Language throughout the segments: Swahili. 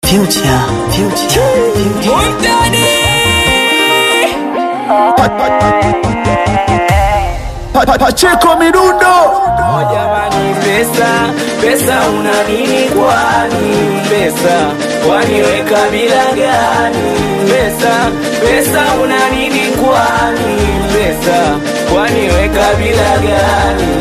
Future, future, future. Mundani Pacheko Midundo Oh jamani, pesa pesa, una nini kwani? Pesa waniweka bila gani? Pesa pesa, una nini kwani? Pesa waniweka bila gani?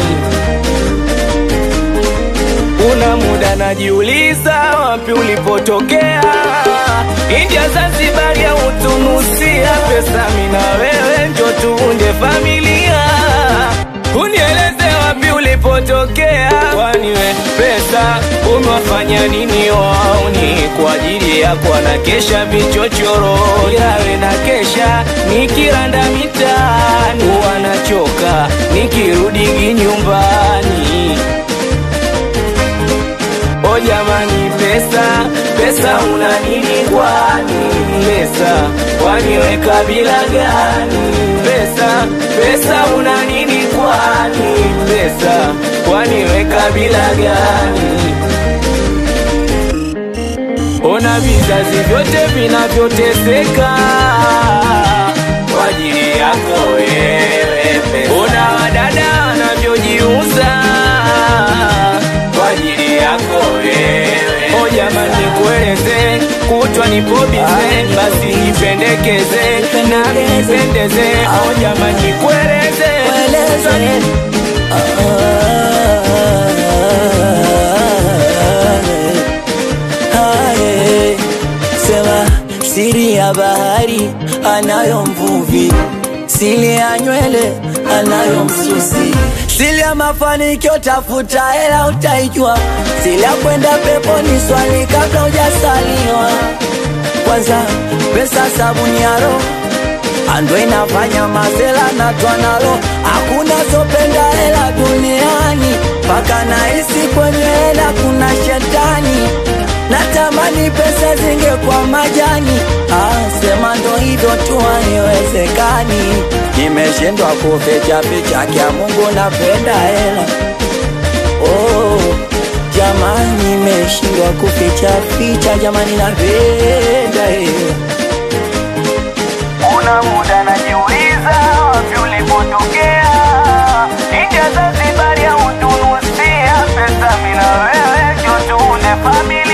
Una muda najiuliza, wapi ulipotokea? India, Zanzibar ya utunusia pesa, mina wewe njo tuunde familia. Unieleze wapi ulipotokea, kwani we pesa umewafanya nini wauni? Kwa ajili yako anakesha vichochoro, yawe na kesha nikiranda mitaani, wanachoka nikirudi nyumbani. O jamani, pesa pesa, una nini kwani? Pesa waniweka bila gani? Pesa pesa, una nini kwani? Pesa waniweka bila gani? Ona vizazi vyote vinavyoteseka kwa ajili yako wewe. pesa. Ona wadada wanavyojiuza kwa ajili yako wewe. O jamani, kueleze kutwa nipo bize, basi nipendekeze na nipendeze. O jamani, kueleze Sema siri ya bahari anayo mvuvi, siri ya nywele anayo msusi, siri ya mafanikio tafuta hela utaijua, siri ya kwenda peponi swali kabla hujasaliwa. Kwanza pesa sabuni ya roho ando inafanya mazela na twanalo, hakuna zopenda hela duniani, mpaka nahisi kwenye hela kuna shetani. Natamani pesa zingekuwa majani, ah, sema ndo hivyo tu, haiwezekani. Nimeshindwa kuficha ficha kya Mungu, napenda hela oh, jamani, nimeshindwa kuficha ficha, jamani, napenda hela Una muda najiuliza wapi ulipotokea. India, Zanzibar ya utunusia pesa, mina wewe njo tuunde familia.